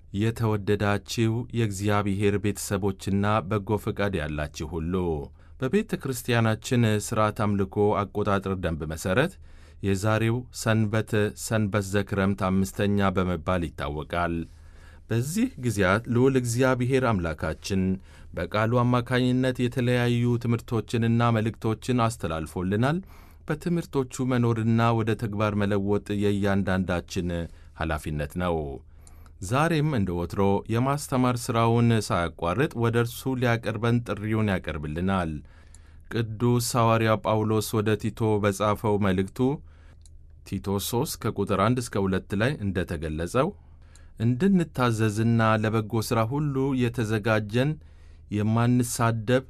የተወደዳችሁ የእግዚአብሔር ቤተሰቦችና በጎ ፈቃድ ያላችሁ ሁሉ በቤተ ክርስቲያናችን ሥርዓት አምልኮ አቆጣጠር ደንብ መሠረት የዛሬው ሰንበት ሰንበት ዘክረምት አምስተኛ በመባል ይታወቃል። በዚህ ጊዜያት ልዑል እግዚአብሔር አምላካችን በቃሉ አማካኝነት የተለያዩ ትምህርቶችንና መልእክቶችን አስተላልፎልናል። በትምህርቶቹ መኖርና ወደ ተግባር መለወጥ የእያንዳንዳችን ኃላፊነት ነው። ዛሬም እንደ ወትሮ የማስተማር ሥራውን ሳያቋርጥ ወደ እርሱ ሊያቀርበን ጥሪውን ያቀርብልናል። ቅዱስ ሐዋርያ ጳውሎስ ወደ ቲቶ በጻፈው መልእክቱ ቲቶ 3 ከቁጥር 1 እስከ 2 ላይ እንደ ተገለጸው እንድንታዘዝና ለበጎ ሥራ ሁሉ የተዘጋጀን የማንሳደብ፣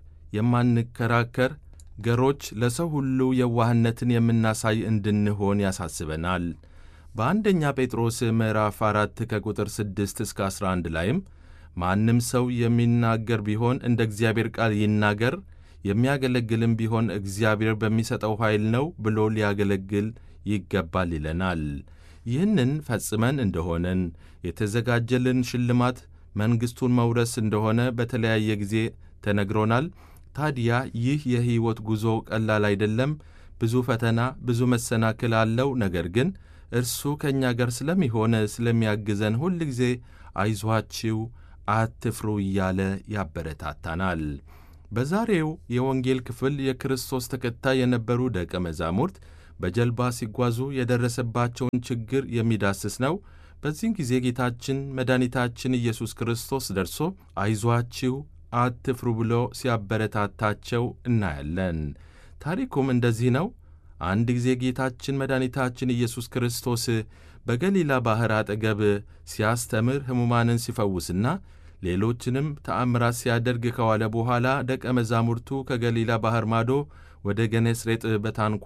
የማንከራከር ገሮች፣ ለሰው ሁሉ የዋህነትን የምናሳይ እንድንሆን ያሳስበናል። በአንደኛ ጴጥሮስ ምዕራፍ 4 ከቁጥር 6 እስከ 11 ላይም ማንም ሰው የሚናገር ቢሆን እንደ እግዚአብሔር ቃል ይናገር፣ የሚያገለግልም ቢሆን እግዚአብሔር በሚሰጠው ኃይል ነው ብሎ ሊያገለግል ይገባል ይለናል። ይህንን ፈጽመን እንደሆነን የተዘጋጀልን ሽልማት መንግሥቱን መውረስ እንደሆነ በተለያየ ጊዜ ተነግሮናል። ታዲያ ይህ የሕይወት ጉዞ ቀላል አይደለም። ብዙ ፈተና፣ ብዙ መሰናክል አለው። ነገር ግን እርሱ ከእኛ ጋር ስለሚሆን ስለሚያግዘን ሁል ጊዜ አይዟችሁ፣ አትፍሩ እያለ ያበረታታናል። በዛሬው የወንጌል ክፍል የክርስቶስ ተከታይ የነበሩ ደቀ መዛሙርት በጀልባ ሲጓዙ የደረሰባቸውን ችግር የሚዳስስ ነው። በዚህን ጊዜ ጌታችን መድኃኒታችን ኢየሱስ ክርስቶስ ደርሶ አይዟችሁ አትፍሩ ብሎ ሲያበረታታቸው እናያለን። ታሪኩም እንደዚህ ነው። አንድ ጊዜ ጌታችን መድኃኒታችን ኢየሱስ ክርስቶስ በገሊላ ባሕር አጠገብ ሲያስተምር ሕሙማንን ሲፈውስና ሌሎችንም ተአምራት ሲያደርግ ከዋለ በኋላ ደቀ መዛሙርቱ ከገሊላ ባሕር ማዶ ወደ ገኔስሬጥ በታንኳ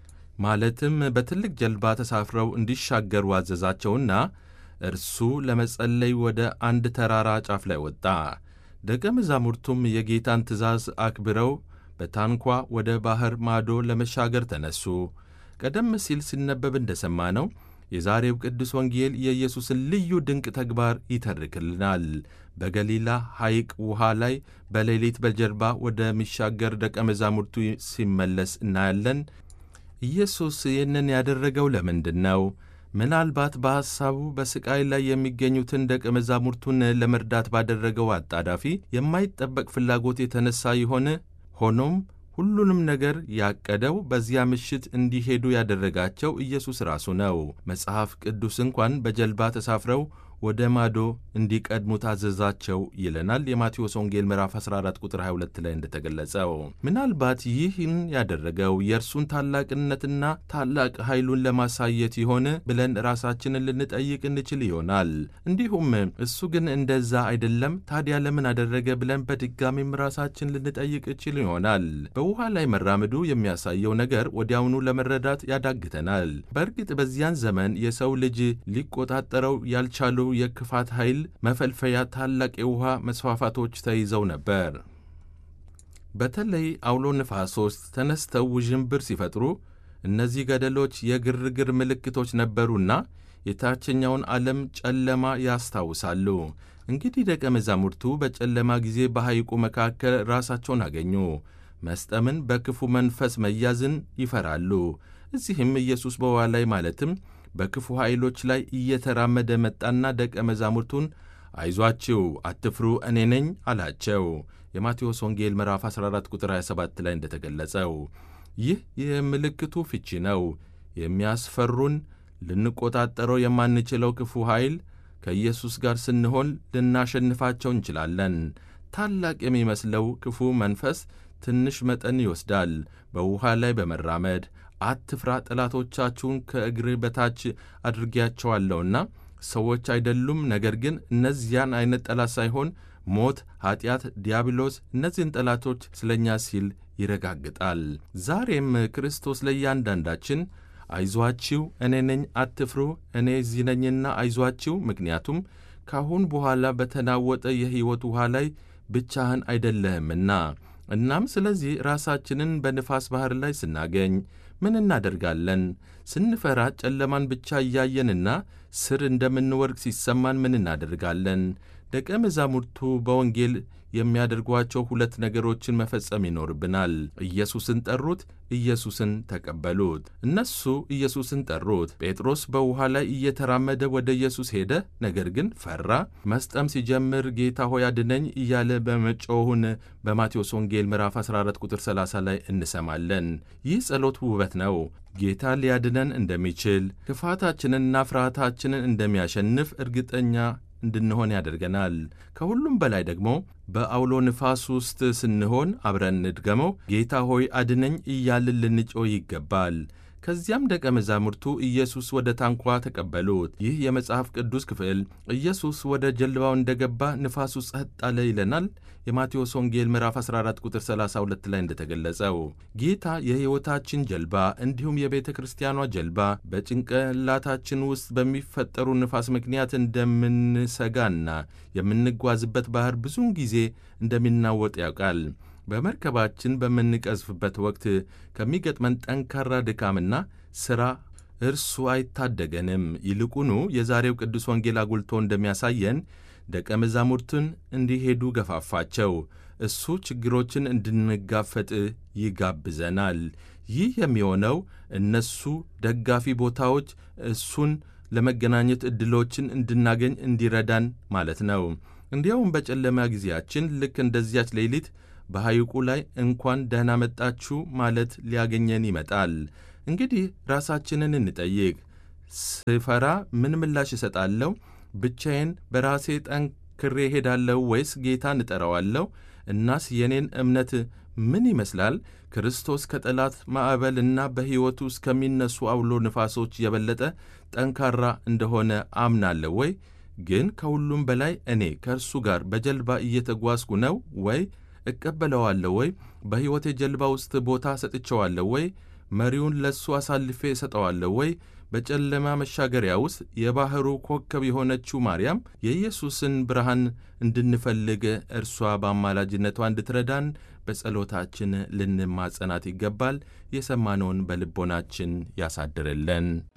ማለትም በትልቅ ጀልባ ተሳፍረው እንዲሻገሩ አዘዛቸውና እርሱ ለመጸለይ ወደ አንድ ተራራ ጫፍ ላይ ወጣ። ደቀ መዛሙርቱም የጌታን ትእዛዝ አክብረው በታንኳ ወደ ባሕር ማዶ ለመሻገር ተነሱ። ቀደም ሲል ሲነበብ እንደሰማ ነው የዛሬው ቅዱስ ወንጌል የኢየሱስን ልዩ ድንቅ ተግባር ይተርክልናል። በገሊላ ሐይቅ ውሃ ላይ በሌሊት በጀልባ ወደሚሻገር ደቀ መዛሙርቱ ሲመለስ እናያለን። ኢየሱስ ይህንን ያደረገው ለምንድን ነው? ምናልባት በሐሳቡ በሥቃይ ላይ የሚገኙትን ደቀ መዛሙርቱን ለመርዳት ባደረገው አጣዳፊ የማይጠበቅ ፍላጎት የተነሳ ይሆን? ሆኖም ሁሉንም ነገር ያቀደው በዚያ ምሽት እንዲሄዱ ያደረጋቸው ኢየሱስ ራሱ ነው። መጽሐፍ ቅዱስ እንኳን በጀልባ ተሳፍረው ወደ ማዶ እንዲቀድሙ ታዘዛቸው ይለናል። የማቴዎስ ወንጌል ምዕራፍ 14 ቁጥር 22 ላይ እንደተገለጸው ምናልባት ይህን ያደረገው የእርሱን ታላቅነትና ታላቅ ኃይሉን ለማሳየት ይሆን ብለን ራሳችንን ልንጠይቅ እንችል ይሆናል። እንዲሁም እሱ ግን እንደዛ አይደለም፣ ታዲያ ለምን አደረገ ብለን በድጋሚም ራሳችን ልንጠይቅ እችል ይሆናል። በውሃ ላይ መራመዱ የሚያሳየው ነገር ወዲያውኑ ለመረዳት ያዳግተናል። በእርግጥ በዚያን ዘመን የሰው ልጅ ሊቆጣጠረው ያልቻሉ የክፋት ኃይል መፈልፈያ ታላቅ የውሃ መስፋፋቶች ተይዘው ነበር። በተለይ አውሎ ነፋሶች ተነስተው ውዥንብር ሲፈጥሩ እነዚህ ገደሎች የግርግር ምልክቶች ነበሩና የታችኛውን ዓለም ጨለማ ያስታውሳሉ። እንግዲህ ደቀ መዛሙርቱ በጨለማ ጊዜ በሐይቁ መካከል ራሳቸውን አገኙ። መስጠምን፣ በክፉ መንፈስ መያዝን ይፈራሉ። እዚህም ኢየሱስ በውሃ ላይ ማለትም በክፉ ኃይሎች ላይ እየተራመደ መጣና ደቀ መዛሙርቱን አይዟችሁ፣ አትፍሩ፣ እኔ ነኝ አላቸው። የማቴዎስ ወንጌል ምዕራፍ 14 ቁጥር 27 ላይ እንደተገለጸው ይህ የምልክቱ ፍቺ ነው። የሚያስፈሩን ልንቆጣጠረው የማንችለው ክፉ ኃይል ከኢየሱስ ጋር ስንሆን ልናሸንፋቸው እንችላለን። ታላቅ የሚመስለው ክፉ መንፈስ ትንሽ መጠን ይወስዳል። በውሃ ላይ በመራመድ አትፍራ፣ ጠላቶቻችሁን ከእግርህ በታች አድርጌያቸዋለሁና ሰዎች አይደሉም። ነገር ግን እነዚያን አይነት ጠላት ሳይሆን ሞት፣ ኀጢአት፣ ዲያብሎስ እነዚህን ጠላቶች ስለ እኛ ሲል ይረጋግጣል። ዛሬም ክርስቶስ ለእያንዳንዳችን አይዟችሁ፣ እኔ ነኝ፣ አትፍሩ፣ እኔ እዚህ ነኝና አይዟችሁ፣ ምክንያቱም ካሁን በኋላ በተናወጠ የሕይወት ውሃ ላይ ብቻህን አይደለህምና እናም ስለዚህ ራሳችንን በንፋስ ባሕር ላይ ስናገኝ ምን እናደርጋለን? ስንፈራ ጨለማን ብቻ እያየንና ስር እንደምንወድቅ ሲሰማን ምን እናደርጋለን? ደቀ መዛሙርቱ በወንጌል የሚያደርጓቸው ሁለት ነገሮችን መፈጸም ይኖርብናል። ኢየሱስን ጠሩት፣ ኢየሱስን ተቀበሉት። እነሱ ኢየሱስን ጠሩት። ጴጥሮስ በውኃ ላይ እየተራመደ ወደ ኢየሱስ ሄደ፣ ነገር ግን ፈራ። መስጠም ሲጀምር ጌታ ሆይ አድነኝ እያለ በመጮሁን በማቴዎስ ወንጌል ምዕራፍ 14 ቁጥር 30 ላይ እንሰማለን። ይህ ጸሎት ውበት ነው። ጌታ ሊያድነን እንደሚችል ክፋታችንንና ፍርሃታችንን እንደሚያሸንፍ እርግጠኛ እንድንሆን ያደርገናል። ከሁሉም በላይ ደግሞ በአውሎ ንፋስ ውስጥ ስንሆን አብረን እንድገመው፣ ጌታ ሆይ አድነኝ እያልን ልንጮህ ይገባል። ከዚያም ደቀ መዛሙርቱ ኢየሱስ ወደ ታንኳ ተቀበሉት። ይህ የመጽሐፍ ቅዱስ ክፍል ኢየሱስ ወደ ጀልባው እንደገባ ንፋሱ ጸጥ አለ ይለናል። የማቴዎስ ወንጌል ምዕራፍ 14 ቁጥር 32 ላይ እንደተገለጸው ጌታ የሕይወታችን ጀልባ እንዲሁም የቤተ ክርስቲያኗ ጀልባ በጭንቅላታችን ውስጥ በሚፈጠሩ ንፋስ ምክንያት እንደምንሰጋና የምንጓዝበት ባህር ብዙውን ጊዜ እንደሚናወጥ ያውቃል። በመርከባችን በምንቀዝፍበት ወቅት ከሚገጥመን ጠንካራ ድካምና ሥራ እርሱ አይታደገንም። ይልቁኑ የዛሬው ቅዱስ ወንጌል አጉልቶ እንደሚያሳየን ደቀ መዛሙርቱን እንዲሄዱ ገፋፋቸው። እሱ ችግሮችን እንድንጋፈጥ ይጋብዘናል። ይህ የሚሆነው እነሱ ደጋፊ ቦታዎች እሱን ለመገናኘት ዕድሎችን እንድናገኝ እንዲረዳን ማለት ነው። እንዲያውም በጨለማ ጊዜያችን ልክ እንደዚያች ሌሊት በሐይቁ ላይ እንኳን ደህና መጣችሁ ማለት ሊያገኘን ይመጣል። እንግዲህ ራሳችንን እንጠይቅ። ስፈራ ምን ምላሽ እሰጣለሁ? ብቻዬን በራሴ ጠንክሬ ሄዳለሁ ወይስ ጌታን እጠራዋለሁ? እናስ የኔን እምነት ምን ይመስላል? ክርስቶስ ከጠላት ማዕበል እና በሕይወቱ እስከሚነሱ አውሎ ንፋሶች የበለጠ ጠንካራ እንደሆነ አምናለሁ ወይ? ግን ከሁሉም በላይ እኔ ከእርሱ ጋር በጀልባ እየተጓዝኩ ነው ወይ? እቀበለዋለሁ ወይ? በሕይወቴ ጀልባ ውስጥ ቦታ ሰጥቼዋለሁ ወይ? መሪውን ለእሱ አሳልፌ እሰጠዋለሁ ወይ? በጨለማ መሻገሪያ ውስጥ የባሕሩ ኮከብ የሆነችው ማርያም የኢየሱስን ብርሃን እንድንፈልግ እርሷ በአማላጅነቷ እንድትረዳን በጸሎታችን ልንማጸናት ይገባል። የሰማነውን በልቦናችን ያሳድርልን።